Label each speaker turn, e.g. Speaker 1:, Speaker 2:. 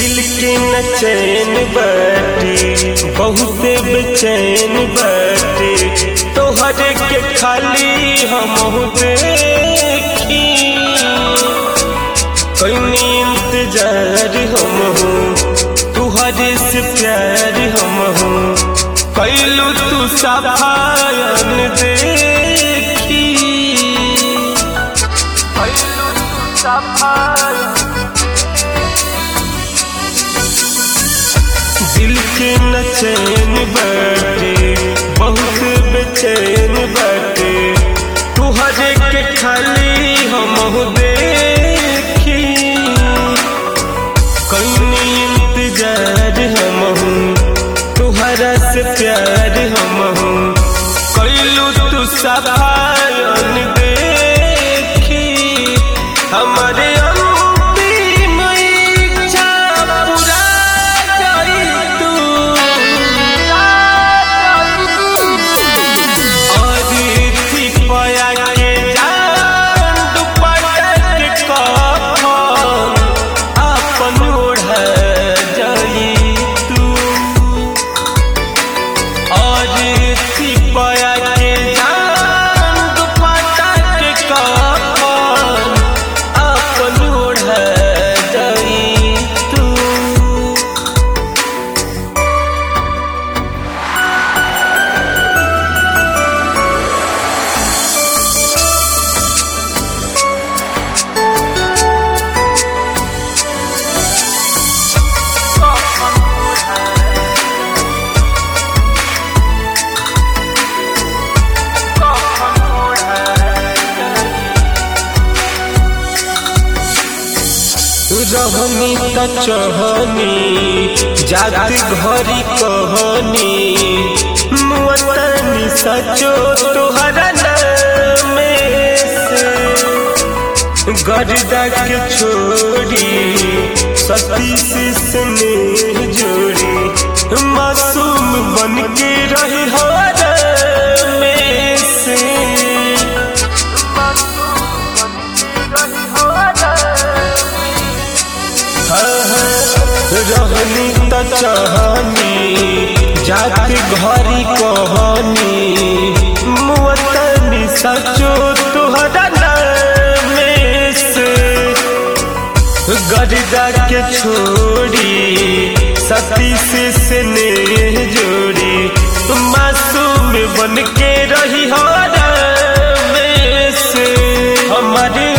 Speaker 1: दिल के न चैन बाटे बहुत बेचैन बाटे तोहर के खाली हम देखी कईनी इंतजार हम हूँ तुहरे से प्यार हम हूँ कैलू तू सफायन देखी कैलू तू सफायन दिल के न चैन बाटे बहुत बेचैन बाटे तुहरे के खाली हम देखी कईनी इंतजार हम हूँ तुहरा से प्यार हम हूँ कैलू तू सफायन देखी हमारे अंतिम इच्छा पूरा करी तू और थी पया के जान दुपट्टा के कफन अपन ओढ़ जाई तू और थी पया के जान दुपट्टा के कफन अपन ओढ़ जाई तू रहनी त चहनी जात घरी कहनी मुअतनी सचो तोहरा नामे से गर्दा के छोड़ी सती से स्नेह जोड़ी मासूम बन के रही हो में से रहनी त चाहनी जात घरी कहनी मुअतनी सचो तुहरा नामे से गर्दा के छोड़ी सती से स्नेह जोड़ी मासूम बन के रही हो में से हमारे